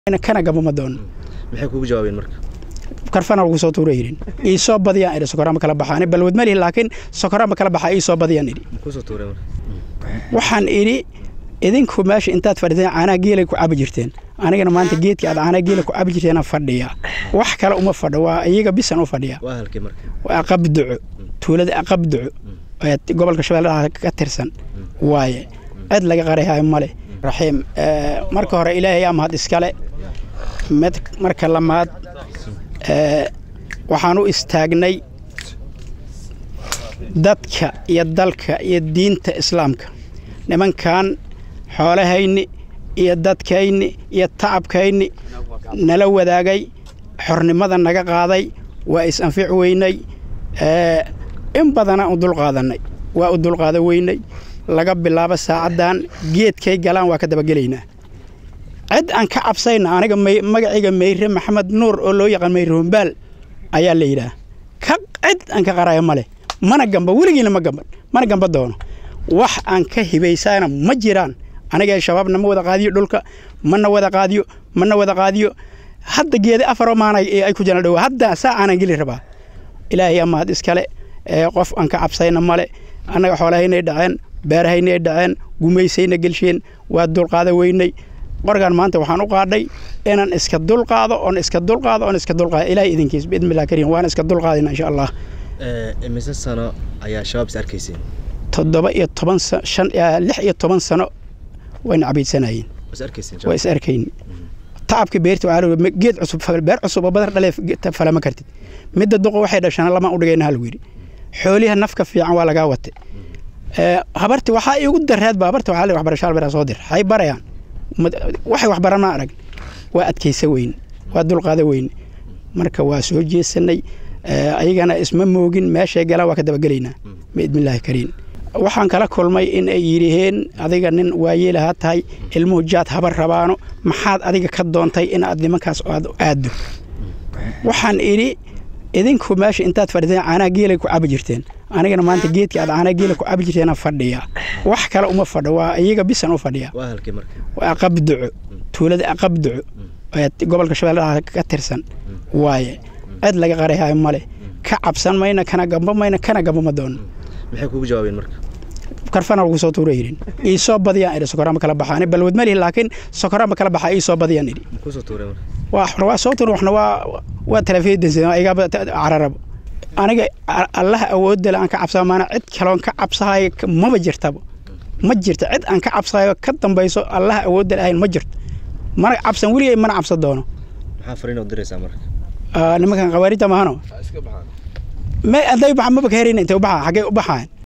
kana gabama doono maxay kugu jawaabeen marka karfana lagu soo tuura yidhin ii soo badiyaan idhi sokorama kala baxaan balwad ma lihi laakiin sokorama kala baxaa ii soo badiyaan idhi kusoo tuureen marka waxaan idhi idinku meesha intaad fadhiteen caanaha geelay ku cabi jirteen anigana maanta geedkii aad caanaha geela ku cabi jirteena fadhiya wax kale uma fadho waa iyaga bisan u fadhiya waa halkii marka waa aqabduco tuulada aqabduco ee gobolka shabeellaha ka tirsan waaye cid laga qarayahay male raxiim marka hore ilaahay aa mahad iskale mid marka lamaad waxaan u istaagnay dadka iyo dalka iyo diinta islaamka nimankan xoolahayni iyo dadkayni iyo tacabkayni nala wadaagay xornimada naga qaaday waa is-anfic weynay in badanaa u dulqaadanay waa u dulqaada weynay laga bilaabo saacaddan geedkay galaan waa ka dabagelaynaa cid aan ka cabsayna aniga magacayga meyre maxamed nuur oo loo yaqaan meyre hombaal ayaa la yidhaah ka cid aan ka qaraya ma leh mana gamba weligiina ma gamban mana gamba doono wax aan ka hibaysana ma jiraan aniga shabaabna ma wada qaadiyo dhulka mana wada qaadiyo mana wada qaadiyo hadda geeda afaroo maana ay ku jiraan dhow hadda saa aanan geli rabaa ilaahay amaad iskale qof aan ka cabsayna male annaga xoolahaynay dhaceen beerahaynay dhaceen gumaysayna gelsheen waa dulqaada weynay qorgan maanta waxaan u qaadhay inaan iska dulqaado oon iska dulqaado oon iska dulqaado ilaahay idinkiis biidnillahi kariim waan iska dulqaadina insha allah imise sano ayaa shabaab is arkayseen toddoba iyo toban shan lix iyo toban sano wayna cabiidsanayeen is arkayseen waa is arkayni tacabka beerta waxaa geed cusub beer cusub oo badar dhalee falama kartid midda duqo waxay dhashana lamaan u dhigayna hal wiri xooliha nafka fiican waa lagaa watay habarti waxaa iigu dareedba habarta waxaa le waxbarasho albera soo dir hay barayaan waxay waxbaran ma arag waa adkaysa weyne waa dulqaada weyne marka waa soo jeesanay ayagana isma moogin meeshay galaan waa ka dabagelaynaa biidnillaahi kariim waxaan kala kulmay in ay yidhaheen adiga nin waayeelaha tahay ilmuhu jaad habar rabaano maxaad adiga ka doontay inaad nimankaas aad aaddo waxaan idhi idinku meesha intaad fadhiteen caanaha geelay ku cabi jirteen anigana maanta geedkii aad caanaha geela ku cabi jirteena fadhiya wax kale uma fadho waa iyaga bisan u fadhiya waa halkii marka waa aqabduco tuulada aqabduco ee gobolka shabeellaha ka tirsan waaye cid laga qarayahay male ka cabsan mayna kana gamba mayna kana gabama doono maxay kugu jawaabeen marka karfana lagu soo tuura yidhin ii soo badiyaan idhi sokorama kala baxaan balwad ma lihi laakiin sokorama kala baxaa ii soo badiyaan idhi kusoo tuureen marka waxna waa soo tuura waxna waa waa talafeedansa igaba cararabo aniga allaha awoodda le aan ka cabsaa maana cid kaloon ka cabsahayo maba jirtaba ma jirto cid aan ka cabsahayo ka dambayso allaha awoodda le ahayn ma jirto mana cabsan weligay mana cabsan doono maxaa fariin u diraysaa marka nimankan khawaarijta mahano me hadday baxa maba ka herayna intay u baxaa xaggay u baxaan